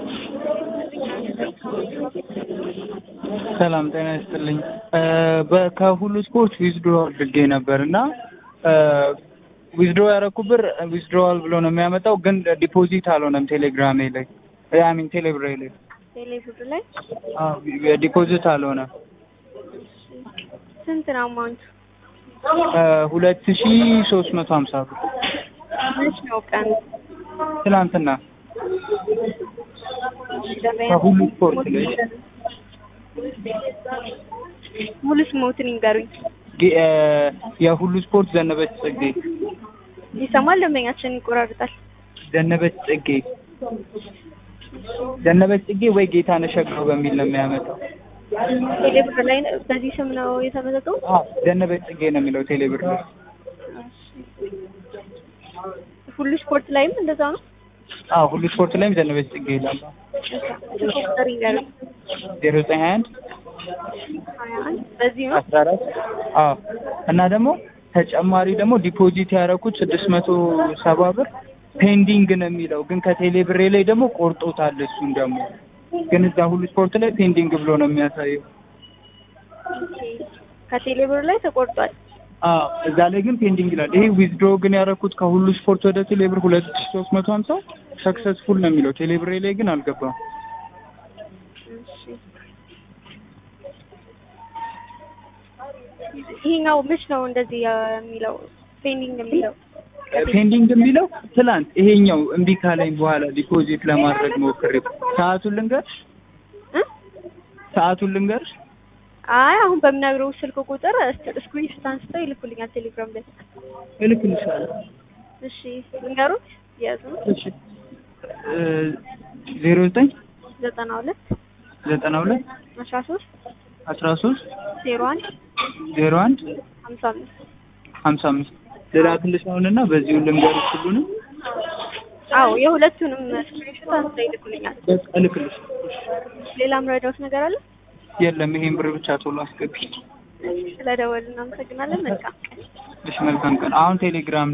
ሰላም ጤና ይስጥልኝ። በ- ከሁሉ ስፖርት ዊዝድሮ አድርጌ ነበር እና ዊዝድሮ ያደረኩ ብር ዊዝድሮዋል ብሎ ነው የሚያመጣው፣ ግን ዲፖዚት አልሆነም ቴሌግራሜ ላይ አሚን ቴሌብሬ ላይ ቴሌብር ላይ ዲፖዚት አልሆነም። ስንት ነው አማውንቱ? ሁለት ሺ ሶስት መቶ ሀምሳ ብር መች ነው ቀኑ? ትናንትና ከሁሉ ስፖርት ላይ ሙሉ ስሞትን ይንገሩኝ። ጌ- የሁሉ ስፖርት ዘነበች ጽጌ ይሰማል? ደንበኛችን ይቆራርጣል። ዘነበች ጽጌ ዘነበች ጽጌ ወይ ጌታነሽ ሸጋው በሚል ነው የሚያመጣው። ቴሌብር ላይ ነው- በዚህ ስም ነው የተመዘገቡ? አዎ ዘነበች ጽጌ ነው የሚለው ቴሌብር ላይ። ሁሉ ስፖርት ላይም እንደዛ ነው። አዎ ሁሉ ስፖርት ላይም ዘነበች ጽጌ ይላል። ስልክ ቁጥር ይንገሩኝ። ዜሮ ዘጠኝ ሀያ አንድ ሀያ አንድ በዚህ ነው። አስራ አራት አዎ እና ደግሞ ተጨማሪ ደግሞ ዲፖዚት ያደረኩት ስድስት መቶ ሰባ ብር ፔንዲንግ ነው የሚለው ግን ከቴሌ ብሬ ላይ ደግሞ ቆርጦታል። እሱን ደግሞ ግን እዛ ሁሉ ስፖርት ላይ ፔንዲንግ ብሎ ነው የሚያሳየው። ከቴሌብር ላይ ተቆርጧል። አዎ እዛ ላይ ግን ፔንዲንግ ይላል። ይሄ ዊዝድሮ ግን ያደረኩት ከሁሉ ስፖርት ወደ ቴሌ ብር ሁለት ሺ ሶስት መቶ ሀምሳ ሰክሰስፉል ነው የሚለው ቴሌ ብሬ ላይ ግን አልገባም። እሺ። ይሄኛው መች ነው እንደዚህ የሚለው ፔንዲንግ የሚለው? ፔንዲንግ የሚለው ትላንት ይሄኛው እምቢ ካለኝ በኋላ ዲፖዚት ለማድረግ ሞክሬ ሰዓቱን ልንገርሽ እ? ሰዓቱን ልንገርሽ አይ አሁን በምነግረው ስልክ ቁጥር ስክሪን ሾት አንስተው ይልኩልኛል ቴሌግራም ላይ። እልክልሻለሁ። እሺ ልንገሩት ያዙ እሺ ዜሮ ዘጠኝ ዘጠና ሁለት ዘጠና ሁለት አስራ ሶስት አስራ ሶስት ዜሮ አንድ ዜሮ አንድ ሀምሳ አምስት ሀምሳ አምስት ልላክልሽ አሁንና በዚሁ ልንገርሽ ሁሉንም አዎ የሁለቱንም ስክሪን ሾት አንስተው ይልኩልኛል። በቃ እልክልሽ። ሌላ ምረዳውት ነገር አለ? የለም ይሄን ብር ብቻ ቶሎ አስገቢ። ስለደወልን እናመሰግናለን። መልካም ቀን። እሺ መልካም ቀን። አሁን ቴሌግራም